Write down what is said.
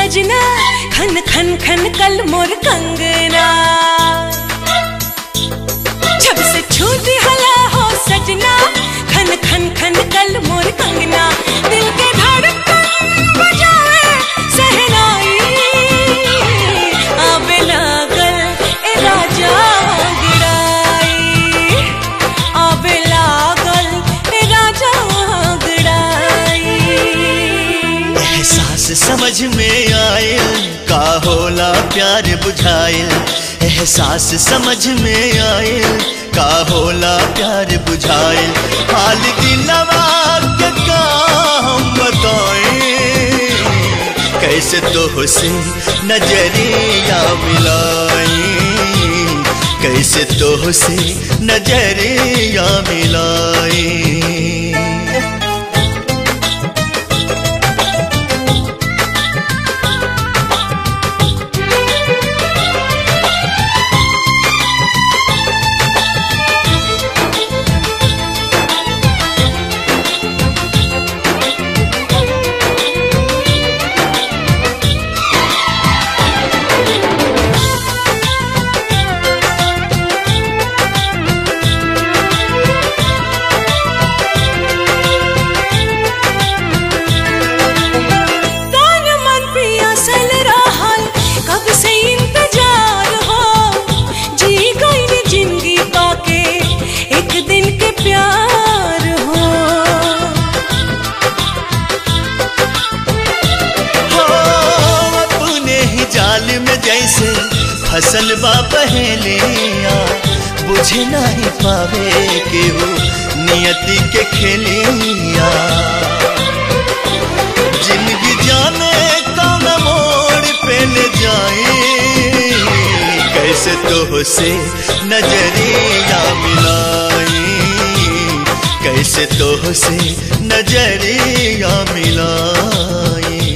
सजना खन खन खन कल मोर कंगना जब से छूटी हला हो सजना खन खन खन कल मोर कंगना दिल के धड़कन बजाए सहनाई आवे लागल ए राजा गिराई आवे लागल ए राजा गिराई एहसास समझ में आयल का होला प्यार बुझायल एहसास समझ में आयल का होला प्यार बुझायल हाल दिलवा के का हम बताएं कैसे तो से नजरिया मिलाई कैसे तो से नजरिया मिलाई तान मन पियासल रहल कब से इंतजार हो जी गई जिंदगी पाके एक दिन के प्यार हो हो अपने ही जाल में जैसे फसल बा पहलिया बुझे नहीं पावे केहू नियति के खेलिया जिंदगी जाने कौन मोड़ पे ले जाए कैसे तो से नजरिया मिलाई कैसे तो से नजरिया मिलाई